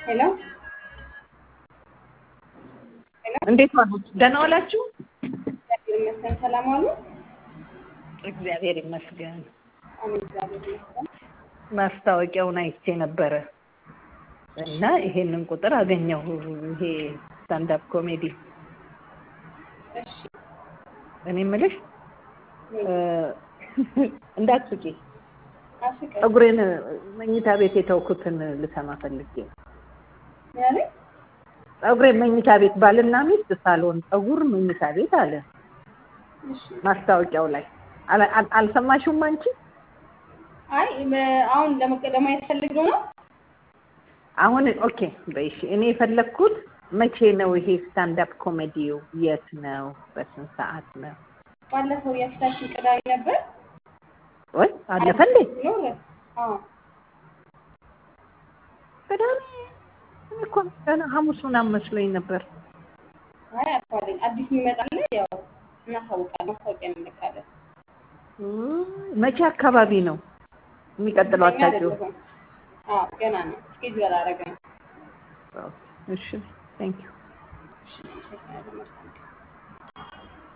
ሄሎ እንዴት ዋሉ? ደህና ዋላችሁ? እግዚአብሔር ይመስገን። ሰላም ዋሉ? እግዚአብሔር ይመስገን። አሜን። እግዚአብሔር ይመስገን። ማስታወቂያውን አይቼ ነበረ እና ይሄንን ቁጥር አገኘሁ። ይሄ ስታንዳፕ ኮሜዲ እሺ እኔ የምልሽ እንዳትስቂ፣ አስቀ ፀጉሬን መኝታ ቤት የተውኩትን ልሰማ ፈልጌ ነው። ያለ ፀጉሬን መኝታ ቤት ባልና ሚስት ሳሎን ፀጉር መኝታ ቤት አለ እሺ ማስታወቂያው ላይ አላ- አል- አልሰማሽውም አንቺ? አይ በ- አሁን ለመቀ- ለማየት ፈልገው ነው። አሁን ኦኬ በይሽ። እኔ የፈለግኩት መቼ ነው ይሄ ስታንዳፕ ኮሜዲው? የት ነው? በስንት ሰዓት ነው? ባለፈው የፊታችን ቅዳሜ ነበር። ወይ አለፈ እንዴ? ኖረ አዎ ቅዳሜ እኔ እኮ ገና ሐሙስ ምናምን መስሎኝ ነበር። አይ አልፏልኝ። አዲስ የሚመጣለ ያው እናሳውቃለን። ማስታወቂያ እንልካለን። እም፣ መቼ አካባቢ ነው የሚቀጥለው? እኛ አታውቂውም? አይደለሁም። አዎ ገና ነው። እስኬጁል አላደረግንም። እሺ ቴንክ ዩ እሺ፣ መልካም ቀን።